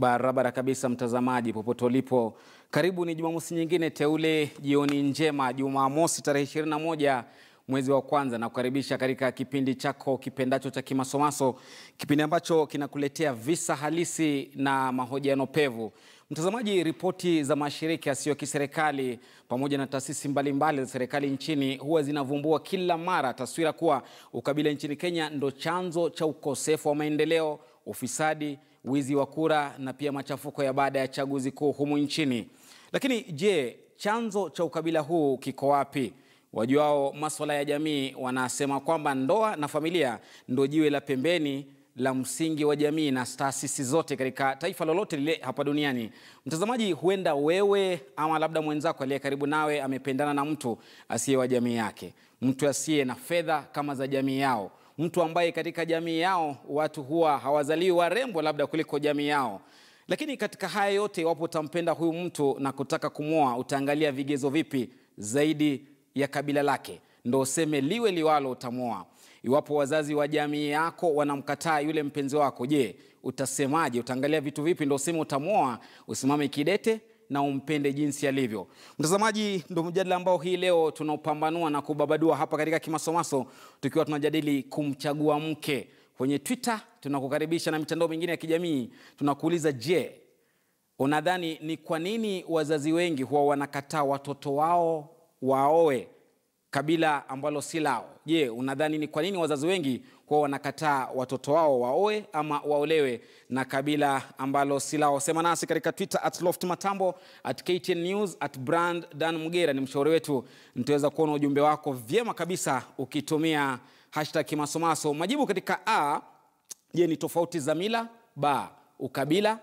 Barabara kabisa, mtazamaji popote ulipo, karibu. Ni Jumamosi nyingine teule, jioni njema, Jumamosi tarehe 21 mwezi wa kwanza, na kukaribisha katika kipindi chako kipendacho cha Kimasomaso, kipindi ambacho kinakuletea visa halisi na mahojiano pevu. Mtazamaji, ripoti za mashirika yasiyo kiserikali pamoja na taasisi mbalimbali za serikali nchini huwa zinavumbua kila mara taswira kuwa ukabila nchini Kenya ndo chanzo cha ukosefu wa maendeleo, ufisadi, wizi wa kura na pia machafuko ya baada ya chaguzi kuu humu nchini. Lakini je, chanzo cha ukabila huu kiko wapi? Wajuao maswala ya jamii wanasema kwamba ndoa na familia ndo jiwe la pembeni la msingi wa jamii na taasisi zote katika taifa lolote lile hapa duniani. Mtazamaji, huenda wewe ama labda mwenzako aliye karibu nawe amependana na mtu asiye wa jamii yake, mtu asiye na fedha kama za jamii yao, mtu ambaye katika jamii yao watu huwa hawazaliwi warembo labda kuliko jamii yao. Lakini katika haya yote, iwapo utampenda huyu mtu na kutaka kumwoa, utaangalia vigezo vipi zaidi ya kabila lake ndo useme liwe liwalo utamwoa. Iwapo wazazi wa jamii yako wanamkataa yule mpenzi wako, je, utasemaje? Utaangalia vitu vipi ndo useme utamwoa? Usimame kidete na umpende jinsi alivyo. Mtazamaji, ndo mjadala ambao hii leo tunaopambanua na kubabadua hapa katika Kimasomaso, tukiwa tunajadili kumchagua mke. Kwenye Twitter tunakukaribisha na mitandao mingine ya kijamii, tunakuuliza je, unadhani ni kwa nini wazazi wengi huwa wanakataa watoto wao waoe kabila ambalo si lao? Je, unadhani ni kwa nini wazazi wengi huwa wanakataa watoto wao waoe ama waolewe na kabila ambalo si lao? Sema nasi katika Twitter at Loft Matambo, at KTN News, at Brand Dan Mugera ni mshauri wetu. Nitaweza kuona ujumbe wako vyema kabisa ukitumia hashtag Kimasomaso. Majibu katika A, je, ni tofauti za mila? Ba, ukabila,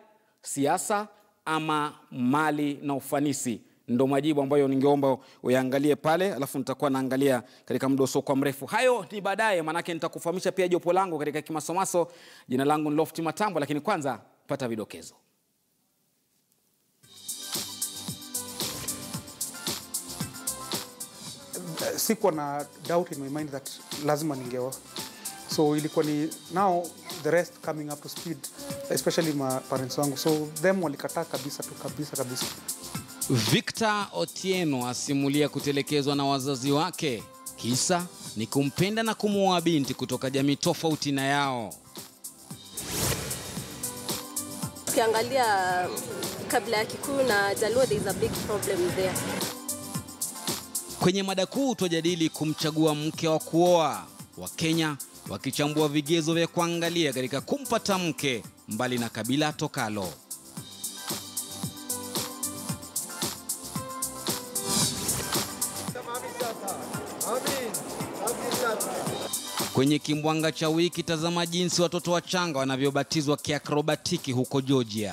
siasa ama mali na ufanisi ndo majibu ambayo ningeomba uyaangalie pale, alafu nitakuwa naangalia katika muda usiokuwa mrefu. Hayo ni baadaye, maanake nitakufahamisha pia jopo langu katika Kimasomaso. Jina langu ni Lofti Matambo, lakini kwanza pata vidokezo. sikuwa na doubt in my mind that lazima ningeoa so ilikuwa ni now the rest coming up to speed especially my parents wangu so them walikataa kabisa tu kabisa kabisa Victor Otieno asimulia kutelekezwa na wazazi wake, kisa ni kumpenda na kumuoa binti kutoka jamii tofauti na yao. Ukiangalia kabla ya Kikuyu na Jaluo, there is a big problem there. Kwenye mada kuu twajadili kumchagua mke wa kuoa, Wakenya wakichambua vigezo vya kuangalia katika kumpata mke mbali na kabila tokalo. Kwenye kimbwanga cha wiki, tazama jinsi watoto wachanga wanavyobatizwa kiakrobatiki huko Georgia.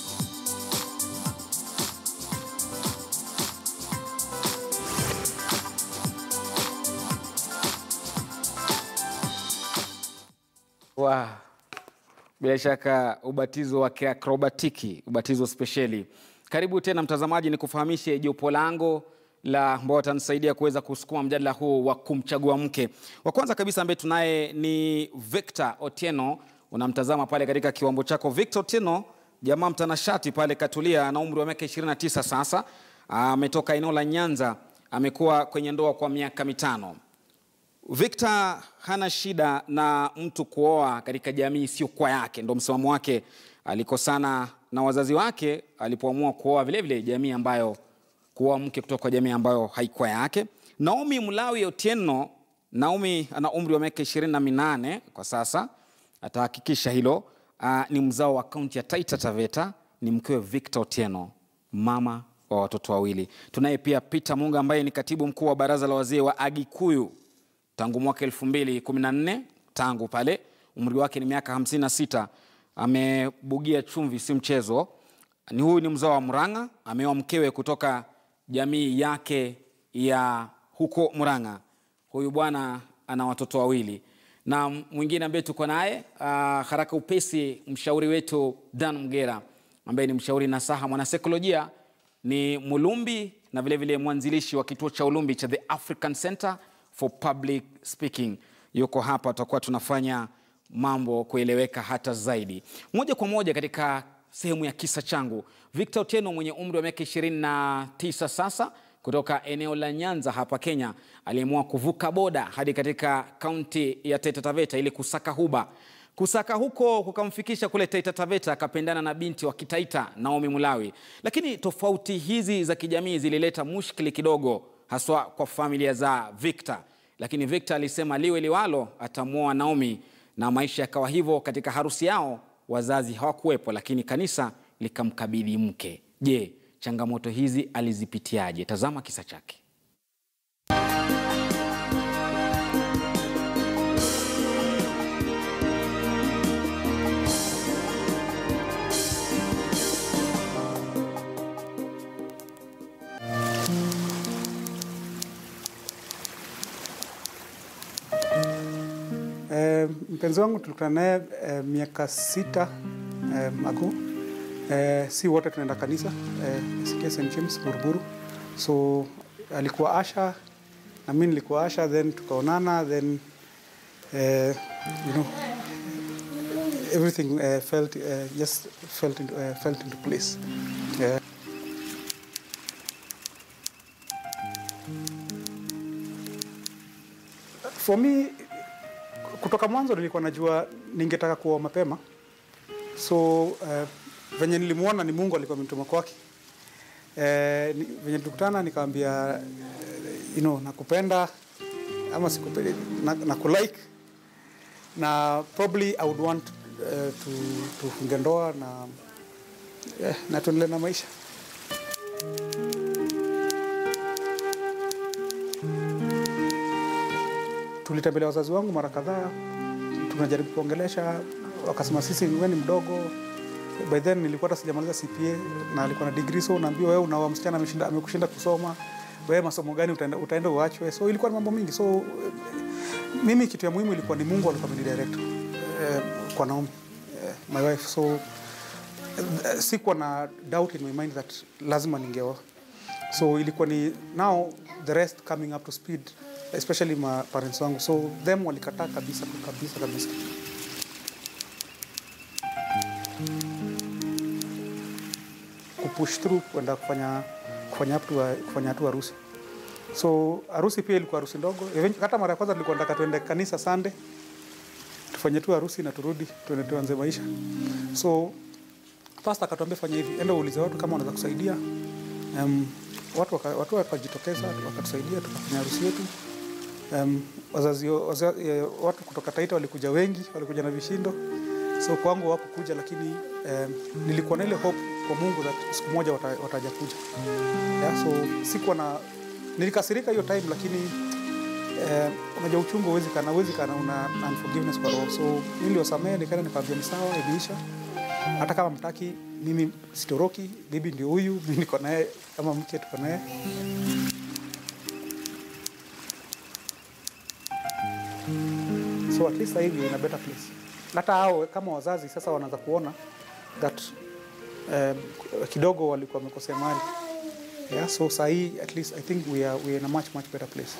Wow. Bila shaka ubatizo wa kiakrobatiki, ubatizo spesheli. Karibu tena mtazamaji, ni kufahamishe jopo langu la ambao watanisaidia kuweza kusukuma mjadala huu wa kumchagua mke. Wa kwanza kabisa ambaye tunaye ni Victor Otieno, unamtazama pale katika kiwambo chako. Victor Otieno, jamaa mtanashati pale, katulia, ana umri wa miaka 29 sasa, ametoka eneo la Nyanza, amekuwa kwenye ndoa kwa miaka mitano. Victor hana shida na mtu kuoa katika jamii isiyokuwa yake, ndo msimamo wake. Alikosana na wazazi wake alipoamua kuoa vilevile jamii ambayo kuoa mke kutoka kwa jamii ambayo haikuwa yake. Naomi Mlawi Otieno, Naomi ana umri wa miaka ishirini na minane kwa sasa, atahakikisha hilo. Uh, ni mzao wa kaunti ya Taita Taveta, ni mkewe Victor Otieno, mama wa watoto wawili. Tunaye pia Peter Munga ambaye ni katibu mkuu wa baraza la wazee wa Agikuyu tangu mwaka elfu mbili kumi na nne tangu pale, umri wake ni miaka hamsini na sita. Amebugia chumvi, si mchezo. Ni huyu ni mzao wa Murang'a, ameoa mkewe kutoka jamii yake ya huko Murang'a. Huyu bwana ana watoto wawili, na mwingine ambaye tuko naye uh, haraka upesi, mshauri wetu Dan Mgera ambaye ni mshauri nasaha mwanasaikolojia, ni Mulumbi na vilevile mwanzilishi wa kituo cha Ulumbi cha The African Center for Public Speaking. Yuko hapa, tutakuwa tunafanya mambo kueleweka hata zaidi. Moja kwa moja katika sehemu ya kisa changu. Victor Otieno mwenye umri wa miaka 29 sasa kutoka eneo la Nyanza hapa Kenya aliamua kuvuka boda hadi katika kaunti ya Taita Taveta ili kusaka huba. Kusaka huko kukamfikisha kule Taita Taveta, akapendana na binti wa Kitaita Naomi Mulawi, lakini tofauti hizi za kijamii zilileta mushkili kidogo, haswa kwa familia za Victor. Lakini Victor alisema liwe liwalo, atamwoa Naomi na maisha yakawa hivyo. Katika harusi yao wazazi hawakuwepo, lakini kanisa likamkabidhi mke. Je, changamoto hizi alizipitiaje? Tazama kisa chake. Eh, mpenzi wangu tulikutana naye eh, miaka sita eh, ago. Eh, si wote tunaenda kanisa eh, SK St James Buruburu. So alikuwa Asha na mimi nilikuwa Asha, then tukaonana, then eh, you know everything eh, felt eh, just felt into, eh, felt into place. Yeah. For me kutoka mwanzo nilikuwa najua ningetaka kuoa mapema, so uh, venye nilimwona ni Mungu alikuwa amemtuma kwake. Uh, ni, venye tulikutana nikamwambia uh, you know, nakupenda ama sikupendi, na, na kulike na probably I would want uh, to tufunge ndoa na eh, na tuendelee na maisha. tulitembelea wazazi wangu mara kadhaa, tunajaribu kuongelesha, wakasema sisi wewe ni mdogo. By then nilikuwa hata sijamaliza CPA na alikuwa na degree, so unaambiwa wewe unaoa msichana ameshinda amekushinda kusoma, wewe masomo gani utaenda, utaenda uachwe. So ilikuwa ni mambo mingi, so eh, mimi kitu ya muhimu ilikuwa ni Mungu alikuwa amenidirect eh, kwa Naomi eh, my wife so eh, sikuwa na doubt in my mind that lazima ningeoa so ilikuwa ni now the rest coming up to speed especially my parents wangu so them walikataa kabisa kabisa kabisa kupush through kwenda kufanya kufanya hatua kufanya hatua harusi so harusi pia ilikuwa harusi ndogo Even- hata mara ya kwanza nilikuwa nataka tuende kanisa Sunday tufanye tu harusi na turudi tuende tuanze maisha so pastor akatuambia fanya hivi enda uulize watu kama wanaweza kusaidia um, watu waka- watu wakajitokeza wakatusaidia tukafanya harusi yetu um, wazazi, wazazi, eh, watu kutoka Taita walikuja wengi, walikuja na vishindo, so kwangu hawakukuja, lakini um, nilikuwa na ile hope kwa Mungu that siku moja wata, wataja kuja yeah, so sikuwa na nilikasirika hiyo time, lakini eh, unajua uchungu huwezi kana huwezi kana una unforgiveness kwa roho, so niliwasamehe, nikaenda nikamwambia ni sawa, imeisha hata kama mtaki mimi sitoroki, bibi ndio huyu, mimi niko naye kama mke, tuko naye so at least sasa hivi in a better place. Hata hao kama wazazi sasa wanaanza kuona that um, kidogo walikuwa wamekosea mali yeah, so saa hii at least I think we are, we are in a much much better place.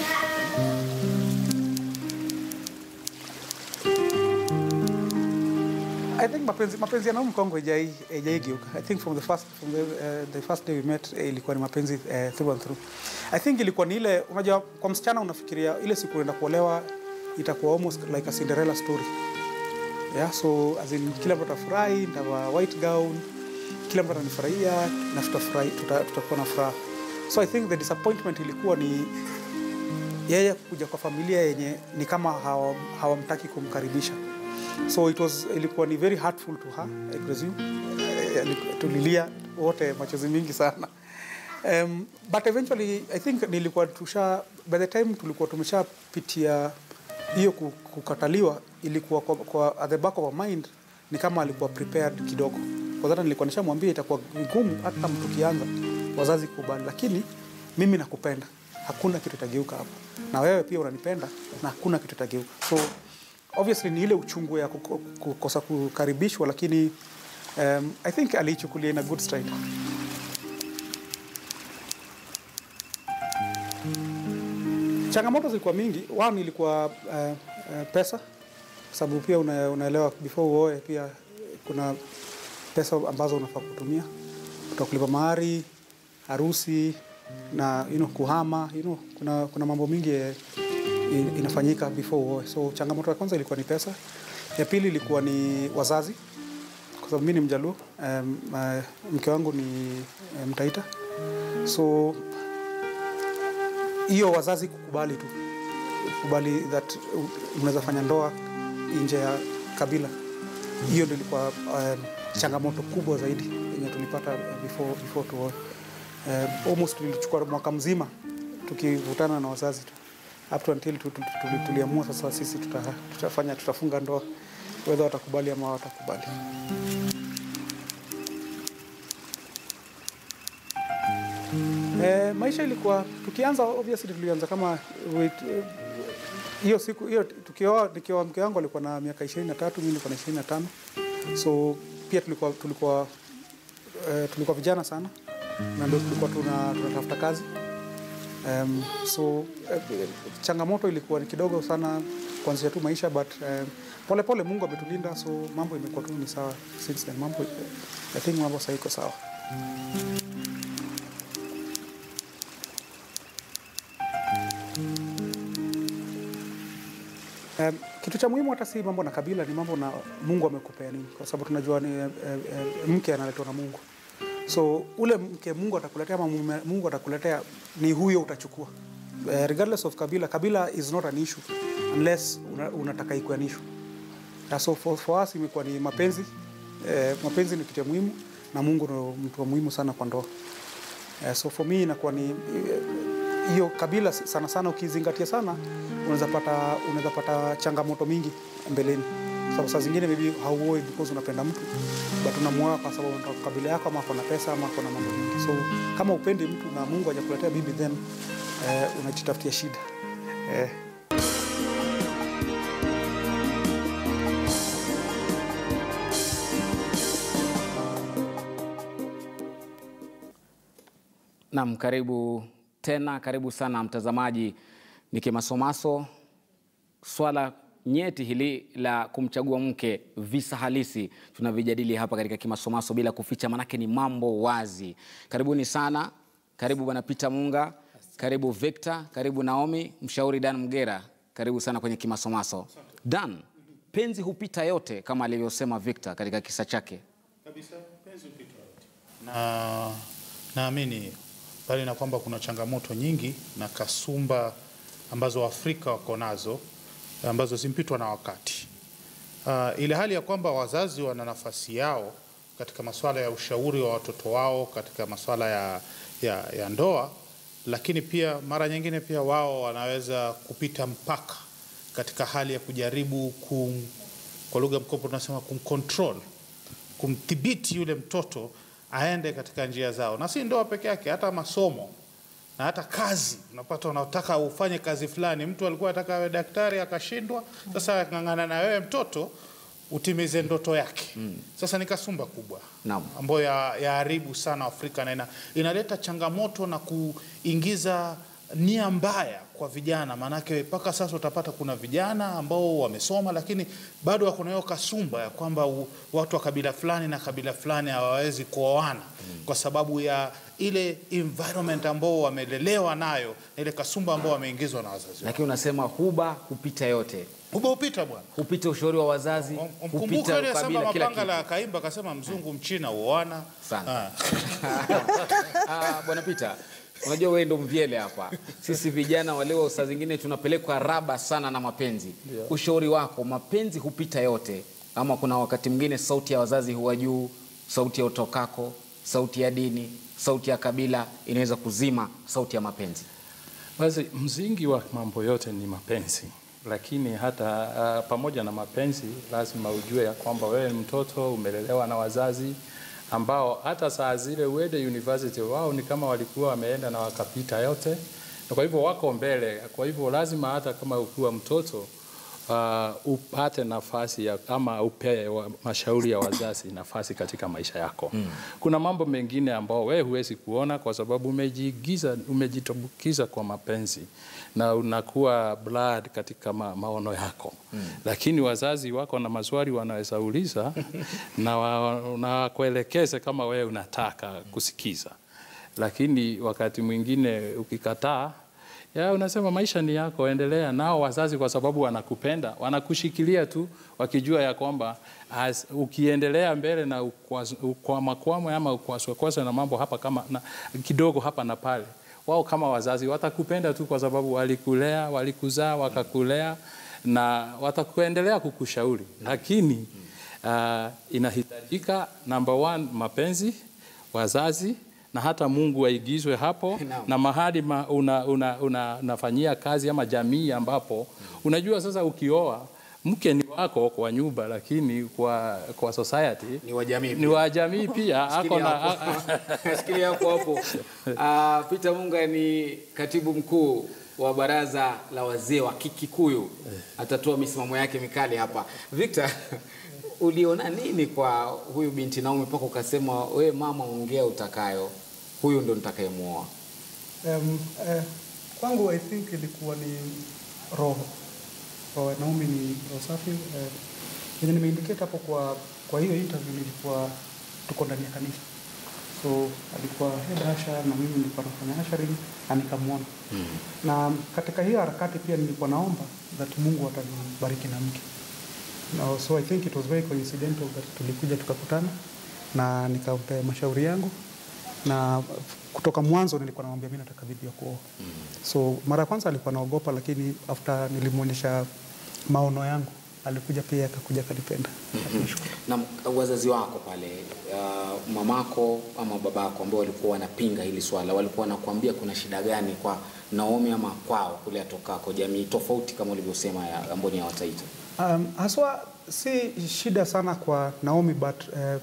I think mapenzi mapenzi ya Naomi kwangu haijai haijaigiuka. I think from the first from the, uh, the first day we met eh, ilikuwa ni mapenzi uh, through and through. I think ilikuwa ni ile unajua kwa msichana unafikiria ile siku unaenda kuolewa itakuwa almost like a Cinderella story. Yeah, so as in kila mtu atafurahi, nitavaa white gown, kila mtu atanifurahia na tutafurahi tuta, tutakuwa na furaha. So I think the disappointment ilikuwa ni yeye kuja kwa familia yenye ni kama hawa- hawamtaki kumkaribisha so it was ilikuwa ni very hurtful to her I presume Eh, aliku- tulilia wote machozi mingi sana um, but eventually I think nilikuwa tusha by the time tulikuwa tumeshapitia hiyo ku- kukataliwa ilikuwa kwa, kwa at the back of our mind ni kama alikuwa prepared kidogo kwa hata nilikuwa nishamwambia itakuwa ngumu hata mtu kianza wazazi kubali lakini mimi nakupenda hakuna kitu itageuka hapo na wewe pia unanipenda na hakuna kitu itageuka so obviously ni ile uchungu ya kuko- kukosa kukaribishwa lakini um, i think aliichukulia in a good stride changamoto zilikuwa mingi one ilikuwa uh, uh, pesa kwa sababu pia una, unaelewa before uoe pia kuna pesa ambazo unafaa kutumia utakulipa mahari, harusi na you know, kuhama you know, kuna, kuna mambo mingi eh, in- inafanyika before uoe. So changamoto ya kwanza ilikuwa ni pesa, ya pili ilikuwa ni wazazi, kwa sababu mimi ni Mjaluo, um, uh, mke wangu ni um, Mtaita, so hiyo wazazi kukubali tu kukubali that uh, unaweza fanya ndoa nje ya kabila, hiyo ndio ilikuwa um, changamoto kubwa zaidi yenye tulipata uh, before, before tuoe. Um, almost tulichukua mwaka mzima tukivutana na wazazi tu up to until tu- tu- tu- tuliamua sasa sisi tuta, tutafanya tutafunga ndoa whether watakubali ama watakubali. Eh, maisha ilikuwa tukianza, obviously tulianza kama with, eh, hiyo siku hiyo tukioa, nikioa mke wangu alikuwa na miaka 23 mimi nilikuwa na 25 so pia tulikuwa tulikuwa eh, tulikuwa vijana sana na ndio tulikuwa tuna tunatafuta kazi um, so eh, changamoto ilikuwa ni kidogo sana kuanzia tu maisha but um, pole pole Mungu ametulinda so mambo imekuwa tu ni sawa since then mambo I think mambo sasa iko sawa Um, kitu cha muhimu hata si mambo na kabila, ni mambo na Mungu amekupea nini, kwa sababu tunajua ni eh, eh, mke analetwa na Mungu. So ule mke Mungu atakuletea ama mume Mungu atakuletea ni huyo utachukua. Eh, regardless of kabila, kabila is not an issue unless una, unataka ikuwe an issue. Yeah, so for, for us imekuwa ni mapenzi. Eh, mapenzi ni kitu ya muhimu na Mungu ndio mtu wa muhimu sana kwa ndoa. Eh, so for me inakuwa ni eh, hiyo kabila sana sana ukizingatia sana unaweza pata unaweza pata changamoto mingi mbeleni. Sababu saa zingine maybe hauoi because unapenda mtu but unamuoa kwa sababu unataka kabila yako ama kuna pesa ama kuna mambo mengi. So kama upendi mtu na Mungu hajakuletea bibi then eh, unajitafutia shida. Eh, Naam, karibu tena, karibu sana mtazamaji. Ni Kimasomaso, swala nyeti hili la kumchagua mke, visa halisi tunavijadili hapa katika Kimasomaso bila kuficha, manake ni mambo wazi. Karibuni sana, karibu bwana Peter Munga, karibu Victor, karibu Naomi, mshauri Dan Mgera, karibu sana kwenye Kimasomaso. Dan, penzi hupita yote kama alivyosema Victor katika kisa chake. kabisa penzi upito yote. na naamini bali na kwamba kuna changamoto nyingi na kasumba ambazo Waafrika wako nazo ambazo zimpitwa na wakati uh, ile hali ya kwamba wazazi wana nafasi yao katika masuala ya ushauri wa watoto wao katika masuala ya, ya, ya ndoa, lakini pia mara nyingine pia wao wanaweza kupita mpaka katika hali ya kujaribu kum, kwa lugha mkopo tunasema kumcontrol kumdhibiti yule mtoto aende katika njia zao, na si ndoa peke yake, hata masomo na hata kazi. Unapata unataka ufanye kazi fulani, mtu alikuwa anataka awe daktari akashindwa, sasa akang'ang'ana na wewe mtoto utimize ndoto yake. Sasa ni kasumba kubwa Naam. ambayo ya- yaharibu sana Afrika na ina, inaleta changamoto na kuingiza nia mbaya kwa vijana, maanake mpaka sasa utapata kuna vijana ambao wamesoma lakini bado wako na hiyo kasumba ya kwamba u- watu wa kabila fulani na kabila fulani hawawezi kuoana kwa sababu ya ile environment ambao wamelelewa nayo na ile kasumba ambao wameingizwa na wazazi wao. Lakini unasema huba hupita yote, Uba upita bwana. hupita ushauri wa wazazi, Mkumbuke hupita ile sema ukabila, kila mapanga kitu. la kaimba akasema mzungu mchina uoana Sana. Ah. Ah, Bwana Peter, unajua wewe ndo mvyele hapa. Sisi vijana waleo saa zingine tunapelekwa raba sana na mapenzi. Ushauri wako, mapenzi hupita yote, ama kuna wakati mwingine sauti ya wazazi huwa juu, sauti ya utokako, sauti ya dini, sauti ya kabila inaweza kuzima sauti ya mapenzi. Basi msingi wa mambo yote ni mapenzi, lakini hata uh, pamoja na mapenzi lazima ujue ya kwamba wewe ni mtoto umelelewa na wazazi ambao hata saa zile uende university wao ni kama walikuwa wameenda na wakapita yote, na kwa hivyo wako mbele. Kwa hivyo lazima hata kama ukiwa mtoto uh, upate nafasi ya, ama upe wa, mashauri ya wazazi nafasi katika maisha yako. Mm. Kuna mambo mengine ambao wewe huwezi kuona kwa sababu umejigiza, umejitumbukiza kwa mapenzi na unakuwa blood katika ma, maono yako mm. Lakini wazazi wako na maswali wanaweza uliza na wa- na wakuelekeze kama wewe unataka kusikiza, lakini wakati mwingine ukikataa ya unasema maisha ni yako, endelea nao. Wazazi kwa sababu wanakupenda, wanakushikilia tu, wakijua ya kwamba as, ukiendelea mbele na ukwas- ukwamakwamwe ama ukwaswakwaswe na mambo hapa kama na, kidogo hapa na pale, wao kama wazazi watakupenda tu kwa sababu walikulea, walikuzaa, wakakulea na watakuendelea kukushauri, lakini uh, inahitajika number one, mapenzi, wazazi na hata Mungu aigizwe hapo Naam. na mahali ma, una, una, una, unafanyia kazi ama jamii ambapo unajua sasa ukioa mke ni wako kwa nyumba, lakini kwa, kwa society Ni wa jamii ni pia. wa jamii pia ako Shikilia na hapo. Shikilia hapo hapo. Ah, Peter Munga ni katibu mkuu wa baraza la wazee wa Kikikuyu, atatoa misimamo yake mikali hapa. Victor, uliona nini kwa huyu binti Naomi mpaka ukasema we mama, ongea utakayo, huyu ndo nitakayemwoa? Um, eh, kwangu I think ilikuwa ni roho roho ya Naomi ni roho safi eh, yenye nimeindicate hapo kwa kwa hiyo interview nilikuwa tuko ndani ya kanisa so alikuwa head usher na mimi nilikuwa nafanya ushering na nikamwona na katika hiyo harakati pia nilikuwa naomba that Mungu atanibariki na mke no, so I think it was very coincidental that tulikuja tukakutana na nikampea mashauri yangu na kutoka mwanzo nilikuwa namwambia mimi nataka bibi ya kuoa so mara ya kwanza alikuwa naogopa lakini after nilimwonyesha maono yangu alikuja pia akakuja akanipenda Nashukuru. na wazazi wako pale uh, mamako ama babako ambao walikuwa wanapinga hili swala walikuwa wanakuambia kuna shida gani kwa Naomi ama kwao kule atokako jamii tofauti kama ulivyosema ya ambao ni ya Wataita Um, haswa si shida sana kwa Naomi but uh,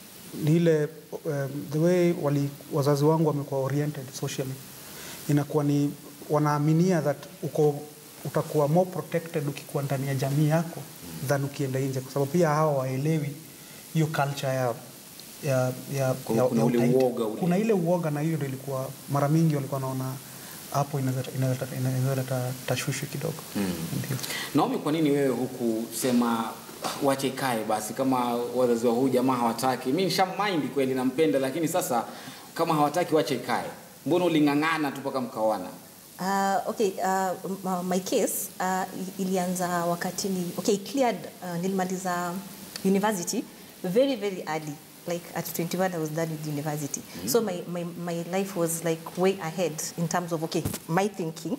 ni ile um, the way wali, wazazi wangu wamekuwa oriented socially, inakuwa ni wanaaminia that uko utakuwa more protected ukikuwa ndani ya jamii yako than ukienda nje, kwa sababu pia hawa waelewi hiyo culture ya ya, ya, Kuna- ya, kuna ya ule utaita. uoga ule. Kuna ile uoga, na hiyo ndio ilikuwa mara mingi walikuwa wanaona hapo inaweza inaweza inaweza leta tashwishi kidogo ndio. Naomi, kwa nini wewe hukusema wache ikae basi, kama wazazi wa huyu jamaa hawataki? Mimi nishamind kweli, nampenda, lakini sasa kama hawataki wache ikae. Mbona uling'ang'ana tu mpaka mkaoana? Uh, okay, uh, m- my case uh, i- ilianza wakati ni okay, cleared uh, nilimaliza university very very early like at 21 I was done with university so my, my, my life was like way ahead in terms of okay my thinking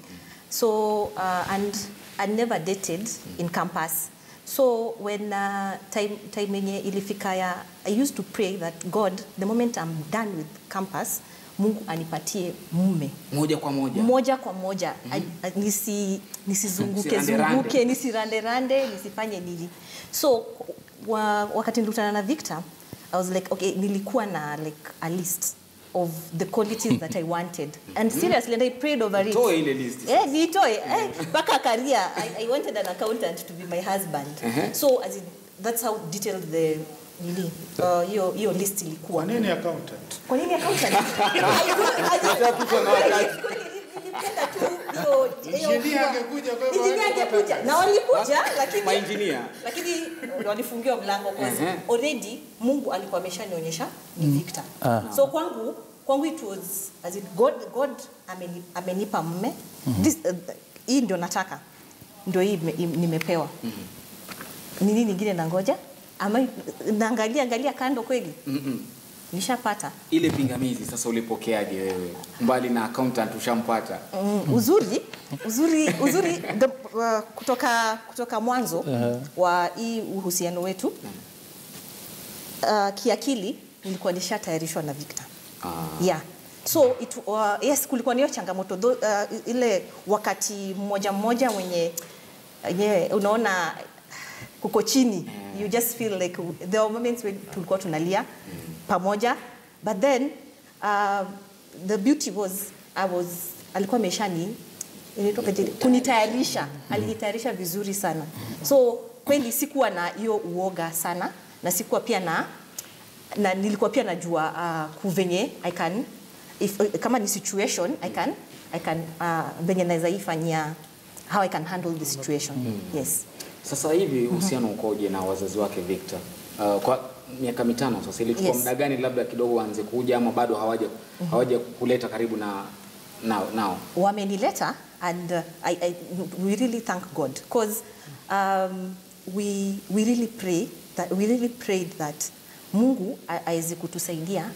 so uh, and I never dated in campus so when uh, time time yenye ilifika ya I used to pray that God the moment I'm done with campus Mungu anipatie mume Moja kwa moja. moja kwa moja mm nisi, nisizunguke Usiranderande. zunguke nisiranderande nisifanye nini so wa, wakati nilikutana na Victor I was like okay nilikuwa na like a list of the qualities that I wanted and seriously and I prayed over it Toe ile list eh nitoe eh mpaka career I, I wanted an accountant to be my husband Uh-huh. so as in, that's how detailed the nini uh, hiyo hiyo list ilikuwa Kwa nini accountant? kwa nini accountant? I don't- I don't- nilipenda tu hiyo- hiyo- Engineer angekuja kwa hivyo Engineer angekuja. na walikuja lakini Maengineer. lakini walifungiwa mlango cause Ehe. already Mungu alikuwa ameshanionyesha ni Victor so kwangu kwangu it was as in God God ameni, amenipa mme this uh, hii ndio nataka ndio hii ime- im- nimepewa ni nini nyingine nangoja ama naangalia angalia kando kweli nishapata Ile pingamizi sasa ulipokeaje wewe? Mbali na accountant ushampata. Mm, uzuri uzuri uzuri the, uh, kutoka kutoka mwanzo wa hii uhusiano wetu uh, kiakili nilikuwa nishatayarishwa na Victor Ah. yeah so it, uh, yes kulikuwa niyo changamoto tho, uh, ile wakati mmoja mmoja mwenye yenye unaona kuko chini you just feel like there were moments when tulikuwa tunalia pamoja but then uh, the beauty was I was alikuwa ameshani inaitwa aje? kunitayarisha alinitayarisha vizuri sana so kweli sikuwa na hiyo uoga sana na sikuwa pia na na nilikuwa pia najua uh, kuvenye I can if, kama ni situation I can I can uh, venye naweza ifanyia how I can handle the situation yes Sasa hivi uhusiano ukoje na wazazi wake Victor? Uh, kwa miaka mitano sasa, ilichukua Yes. muda gani labda kidogo waanze kuja ama bado hawaja hawaja kuleta karibu na nao, nao? wamenileta and uh, I, I, we really thank God because um, we, we really pray that we really prayed that Mungu a- aweze kutusaidia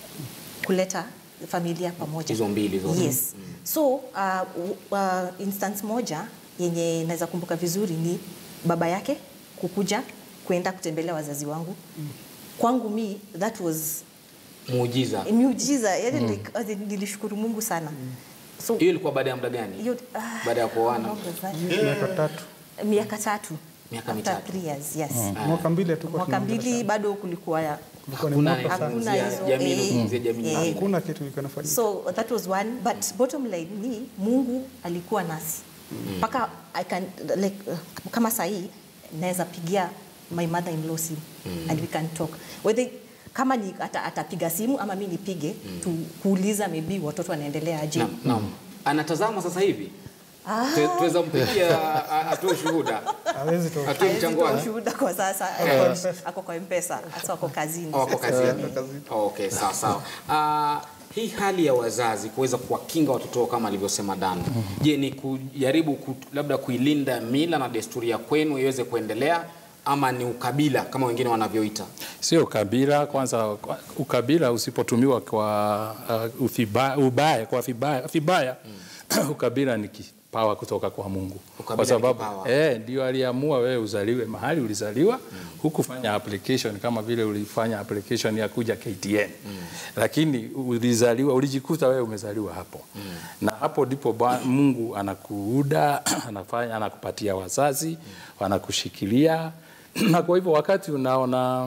kuleta familia pamoja Hizo mbili zote. yes so uh, w- uh, instance moja yenye naweza kumbuka vizuri ni baba yake kukuja kwenda kutembelea wazazi wangu kwangu mi that was Muujiza. miujiza yani like, as in, nilishukuru Mungu sana so Hiyo ilikuwa baada ya muda gani? hiyo ah, Baada ya kuoana. how was that? miaka tatu miaka tatu Miaka After mitatu. three years, yes. mwaka mbili hatukuwa mwaka tunaongea mbili sana. bado kulikuwa ya Ilikuwa ni Hakuna moto sana. Hakuna kuzungumzia hizo, jamii, eh, kuzungumzia jamii eh. nyingine. hakuna kitu ilikuwa inafanyika so that was one but bottom line ni mungu alikuwa nasi mpaka I can like uh, kama sahii naweza pigia my mother in law simu and we can talk whether kama ni ata, atapiga simu ama mi nipige tu, kuuliza maybe watoto wanaendelea aje Naam, naam. Anatazama sasa hivi. Tu- Tuweza mpigia a- a- atoe ushuhuda. hawezi toka Atoe Haezi mchango toa wake. ushuhuda kwa sasa Eh. ako kwa mpesa hasa ako kazini Oh, Wako sasa. kazini. Okay, sawa sawa. Ah, hii hali ya wazazi kuweza kuwakinga watoto wao kama alivyosema Dan, je, ni kujaribu ku, labda kuilinda mila na desturi ya kwenu iweze kuendelea ama ni ukabila kama wengine wanavyoita? Sio ukabila. Kwanza kwa- ukabila usipotumiwa kwa uh, uthiba, ubaya, kwa vibaya, vibaya ukabila ni kipawa kutoka kwa Mungu, Ukabila kwa ni sababu kipawa. eh, ndio aliamua wewe uzaliwe mahali ulizaliwa, hukufanya application kama vile ulifanya application ya kuja KTN, lakini ulizaliwa, ulijikuta wewe umezaliwa hapo na hapo ndipo ba- Mungu anakuuda anafanya, anakupatia wazazi, wanakushikilia na kwa hivyo wakati unaona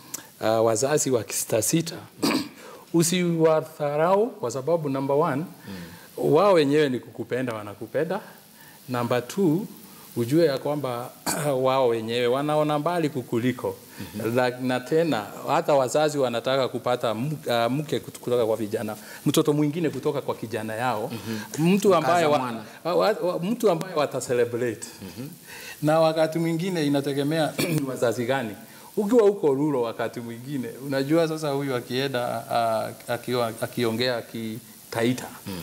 uh, wazazi wakisitasita usiwadharau kwa sababu number one wao wenyewe ni kukupenda, wanakupenda. Number two ujue ya kwamba wao wenyewe wanaona mbali kukuliko na, na tena hata wazazi wanataka kupata m- uh, mke kut- kutoka kwa vijana, mtoto mwingine kutoka kwa kijana yao, mtu ambaye Mkaza wa, mwana. wa, wa, mtu ambaye watacelebrate na wakati mwingine inategemea ni wazazi gani. Ukiwa huko rulo, wakati mwingine unajua sasa, huyu akienda uh, akiwa akiongea akitaita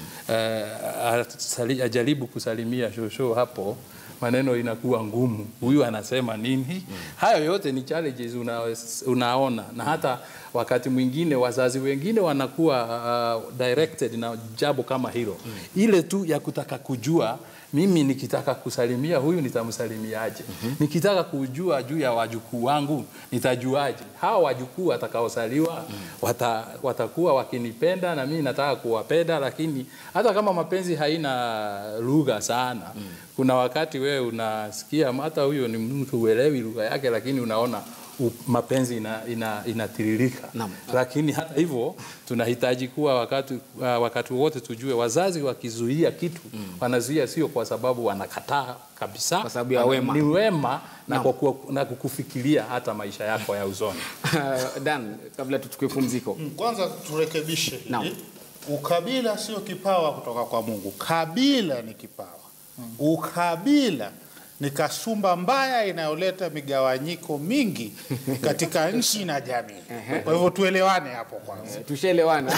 uh, ajaribu kusalimia shosho hapo maneno inakuwa ngumu, huyu anasema nini? Hayo yote ni challenges una, unaona, na hata wakati mwingine wazazi wengine wanakuwa uh, directed na jambo kama hilo, ile tu ya kutaka kujua mimi nikitaka kusalimia huyu nitamsalimiaje? Nikitaka kujua juu ya wajukuu wangu nitajuaje? Hawa wajukuu watakaosaliwa wata, watakuwa wakinipenda na mimi nataka kuwapenda, lakini hata kama mapenzi haina lugha sana, kuna wakati wewe unasikia hata huyo ni mtu uelewi lugha yake, lakini unaona u- mapenzi ina, ina, inatiririka Naam. lakini hata hivyo tunahitaji kuwa wakati, uh, wakati wote tujue wazazi wakizuia kitu wanazuia sio kwa sababu wanakataa kabisa, Kwa sababu ya wana- wema. ni wema na, Naam. kwa, kuwa- na kukufikiria hata maisha yako ya uzoni. Dan, kabla tuchukue pumziko. Kwanza turekebishe hili. Naam. Ukabila sio kipawa kutoka kwa Mungu. Kabila ni kipawa. Ukabila ni kasumba mbaya inayoleta migawanyiko mingi katika nchi na jamii. Kwa hivyo tuelewane hapo kwanza. Tushaelewana.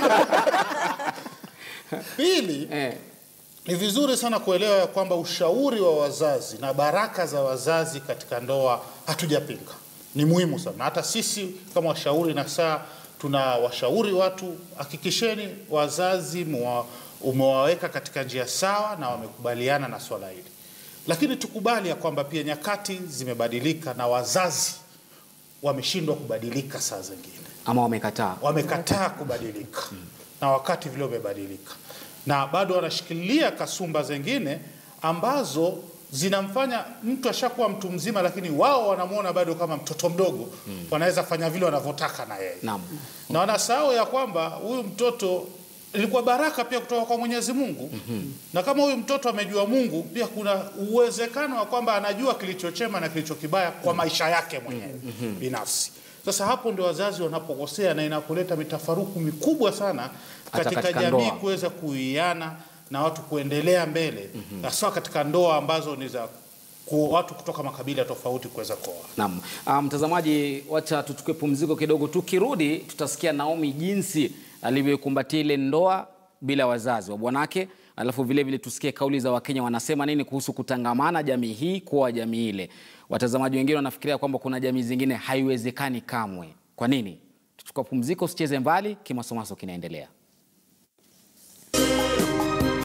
Pili, eh, ni vizuri sana kuelewa ya kwamba ushauri wa wazazi na baraka za wazazi katika ndoa hatujapinga, ni muhimu sana. Hata sisi kama washauri na saa tuna washauri watu, hakikisheni wazazi mwa, umewaweka katika njia sawa na wamekubaliana na swala hili, lakini tukubali ya kwamba pia nyakati zimebadilika na wazazi wameshindwa kubadilika saa zingine ama wamekataa. wamekataa kubadilika na wakati vile umebadilika, na bado wanashikilia kasumba zingine ambazo zinamfanya mtu ashakuwa mtu mzima, lakini wao wanamwona bado kama mtoto mdogo. Wanaweza fanya vile wanavyotaka na yeye Naam. na wanasahau ya kwamba huyu mtoto ilikuwa baraka pia kutoka kwa Mwenyezi Mungu na kama huyu mtoto amejua Mungu, pia kuna uwezekano wa kwamba anajua kilichochema na kilicho kibaya kwa maisha yake mwenyewe binafsi. Sasa hapo ndio wazazi wanapokosea na inapoleta mitafaruku mikubwa sana Hata katika, katika jamii ndoa. kuweza kuiana na watu kuendelea mbele hasa katika ndoa ambazo ni za ku, watu kutoka makabila tofauti kuweza kuoa. Naam. Ah, Mtazamaji, wacha tuchukue pumziko kidogo. Tukirudi tutasikia Naomi jinsi alivyokumbatia ile ndoa bila wazazi wa bwanake, alafu vile vile tusikie kauli za Wakenya wanasema nini kuhusu kutangamana jamii hii kuwa jamii ile. Watazamaji wengine wanafikiria kwamba kuna jamii zingine haiwezekani kamwe. Kwa nini? Tuchukua pumziko, usicheze mbali, kimasomaso kinaendelea.